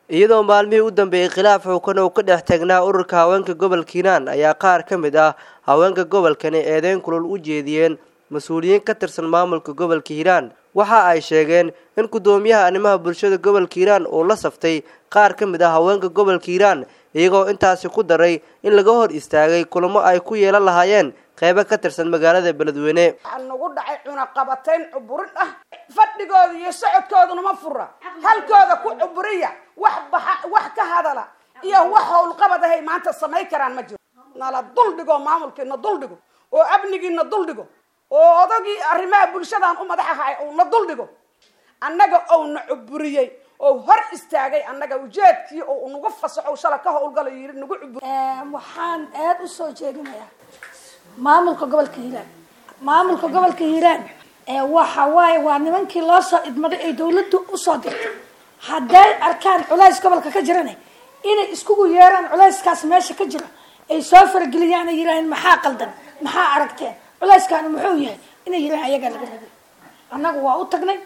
iyadoo maalmihii u dambeeyey khilaaf xuukan uu ka dhex taagnaa ururka haweenka gobolka hiiraan ayaa qaar ka mid ah haweenka gobolkani eedeyn kulul u jeediyeen mas-uuliyiin ka tirsan maamulka gobolka hiiraan waxa ay sheegeen in guddoomiyaha arrimaha bulshada gobolka hiiraan uu la saftay qaar ka mid ah haweenka gobolka hiiraan iyagoo intaasi ku daray in laga hor istaagay kulamo ay ku yeelan lahaayeen qeybo ka tirsan magaalada beledweyne waxaa nagu dhacay cunaqabatayn cuburin ah fadhigooda iyo socodkooduna ma fura halkooda ku cuburiya wax baxa wax ka hadala iyo wax howlqabad ahay maanta samay karaan ma jiro nala duldhigo maamulkiina duldhigo oo amnigiina duldhigo oo odagii arrimaha bulshadaan u madax ahay uuna duldhigo annaga ouna cuburiyey oo hor istaagay annaga ujeedkii oo nagu fasaxo shala ka howlgalo yiri nagu cubur waxaan aada u soo jeedinayaa maamulka gobolka hiiraan maamulka gobolka hiiraan waxa waaye waa nimankii loo soo idmaday ay dawladdu usoo dirtay hadday arkaan culays gobolka ka jirana inay iskugu yeeraan culayskaas meesha ka jiro ay soo farageliyaan ay yidhaaheen maxaa qaldan maxaa aragteen culayskaani muxuu yahay inay yidhahan ayagaa laga rabay annagu waa u tagnay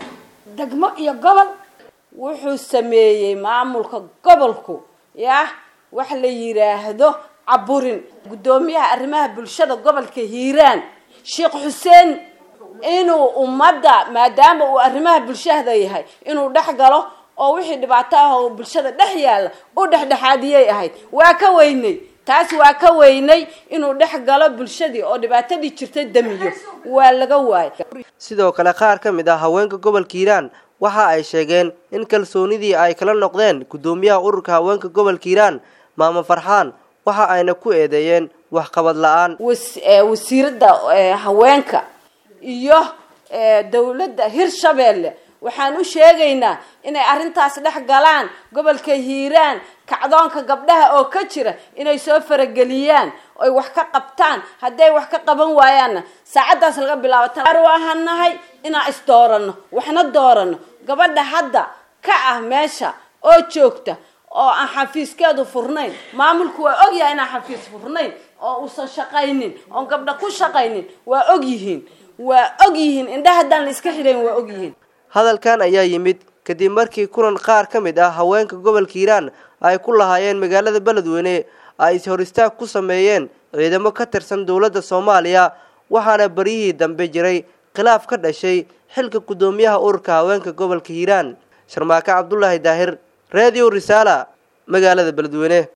degmo iyo gobol wuxuu sameeyey maamulka gobolku yah wax la yidhaahdo caburin guddoomiyaha arrimaha bulshada gobolka hiiraan sheekh xuseen inuu ummadda maadaama uu arrimaha bulshada yahay inuu dhex galo oo wixii dhibaato ah oo bulshada dhex yaalla u dhexdhexaadiyay ahayd waa ka weynay taas waa ka weynay inuu dhex galo bulshadii oo dhibaatadii jirtay damiyo waa laga waayay sidoo kale qaar ka mid ah haweenka gobolka hiiraan waxa ay sheegeen in kalsoonidii ay kala noqdeen guddoomiyaha ururka haweenka gobolka hiiraan maamo farxaan waxa ayna ku eedeeyeen waxqabad la-aan wasiiradda haweenka iyo dawladda hirshabeelle waxaan u sheegaynaa inay arrintaas dhex galaan gobolka hiiraan kacdoonka gabdhaha oo ka jira inay soo farageliyaan oy wax ka qabtaan hadday wax ka qaban waayaanna saacaddaas laga bilaabo u ahanahay inaan isdoorano waxna doorano gabadha hadda ka ah meesha oo joogta oo aan xafiiskeedu furnayn maamulku waa ogyahay inaan xafiis furnayn oo uusan shaqaynin oon gabdha ku shaqaynin waa og yihiin waa og yihiin indhaha haddaan la iska xidhayn waa og yihiin hadalkan ayaa yimid kadib markii kulan qaar ka mid ah haweenka gobolka hiiraan ay ku lahaayeen magaalada beledweyne ay is-hor istaag ku sameeyeen ciidamo ka tirsan dowladda soomaaliya waxaana baryihii dambe jiray khilaaf ka dhashay xilka guddoomiyaha ururka haweenka gobolka hiiraan sharmaake cabdulaahi daahir radio risaala magaalada beledweyne